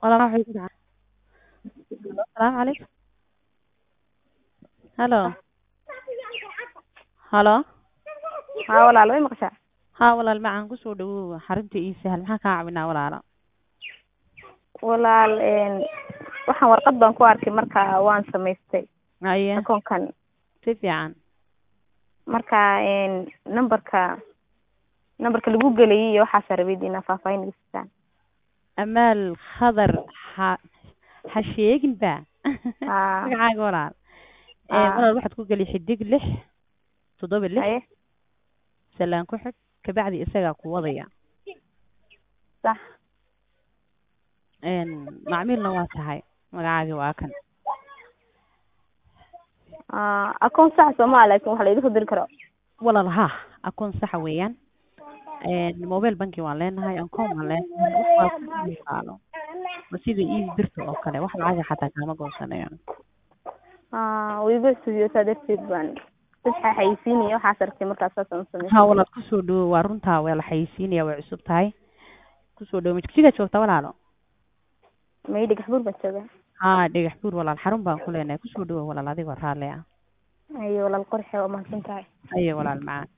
walaal waxay ku dhacay asalaamu calaykum halo halo haa walaal way maqashaa haa walaal macaan kusoo dhawow xarunta ii sahal maxaan kaa caawinaa walaalo walaal waxaan warqad baan ku arkay marka waan samaystay haye akoonkan si fiican marka numberka numberka lagu gelayay iyo waxaasa rabid inaa faahfaahin iga siisaan amaal khadar ha ha sheegin ba haa magacaaga walaal Aa. walaal waxaad ku geli xidig lix toddoba lix haye salaan ku xig kabacdi isagaa ku wadaya sax macmiilna waa tahay magacaaga waa kan aa akoon sax sooma laakin wax layga soo diri karo walaal ha akoon saxa weeyaan mobile banking waan leenahay akoon waan leenahay wax waa ku yaqaano waa sida ii birta oo kale wax lacaga xataa kaama goosanayo aa wiiga studio saa darteed baan dadka xayeysiinaya waxaas arkay markaas saasaan u samaystay ha walaal kusoo dhawo waa runtaa waa la xayeysiinaya way cusub tahay kusoo dhawo majigjigaa joogtaa walaalo may dhagax buur baan joogaa ha dhagax buur walaal xarun baan ku leenahay kusoo dhawo walaal adigoo raalli ah ayo walaal qorxe waa mahadsan tahay ayo walaal macaan